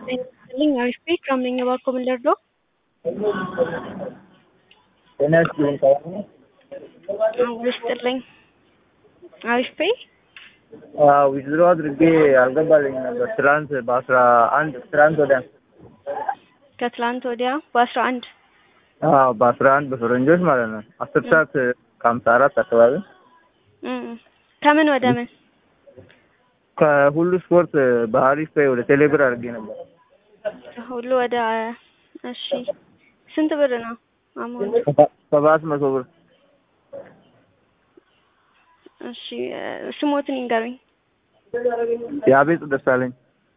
ይስጥልኝ አሪፍ ቤት ከምን እባክዎ ምን ልርዳዎ? ጤና ይስጥልኝ ሰላም ነው? አዎ ይስጥልኝ አሪፍ ቤ አዎ ዊዝድሮ አድርጌ አልገባልኝም ነበር ትላንት በአስራ አንድ ትላንት ወዲያ ከትላንት ወዲያ በአስራ አንድ አዎ በአስራ አንድ በፈረንጆች ማለት ነው አስር ሰዓት ከሀምሳ አራት አካባቢ ከምን ወደ ምን ከሁሉ ስፖርት በአሪፍ ፔይ ወደ ቴሌብር አድርጌ ነበር ሁሉ ወደ እሺ ስንት ብር ነው አሞን ሰባት መቶ ብር እሺ ስሞትን ይንገሩኝ የአቤጽ ደሳለኝ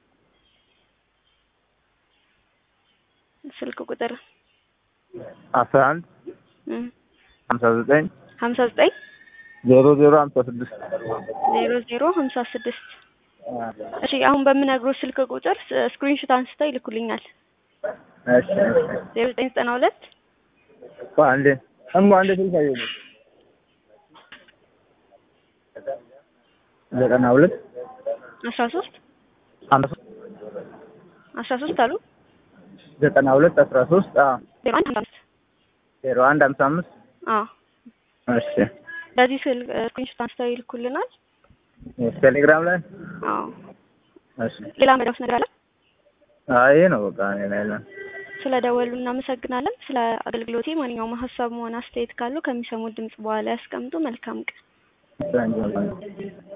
ስልክ ቁጥር አስራ አንድ ሀምሳ ዘጠኝ ሀምሳ ዘጠኝ ዜሮ ዜሮ ሀምሳ ስድስት ዜሮ ዜሮ ሀምሳ ስድስት እሺ አሁን በምነግሮት ስልክ ቁጥር ስክሪንሾት አንስተው ይልኩልኛል እሺ ዜሮ ዘጠኝ ዘጠና ሁለት አንዴ እሞ አንዴ ስልክ አየሁ ዘጠና ሁለት አስራ ሶስት ሀምሳ አስራ ሶስት አሉ ዘጠና ሁለት አስራ ሶስት ዜሮ አንድ ሀምሳ አምስት ዜሮ አንድ ሀምሳ አምስት አዎ እሺ በዚህ ስልክ ስክሪንሾት አንስተው ይልኩልናል ቴሌግራም ላይ አዎ እሺ ሌላ መዳውስ ነገር አለ አይ ይሄ ነው በቃ እኔ ላይ ነው ስለ ደወሉ እናመሰግናለን። ስለ አገልግሎቴ ማንኛውም ሀሳብ መሆን አስተያየት ካሉ ከሚሰሙት ድምጽ በኋላ ያስቀምጡ። መልካም ቀን። Thank you.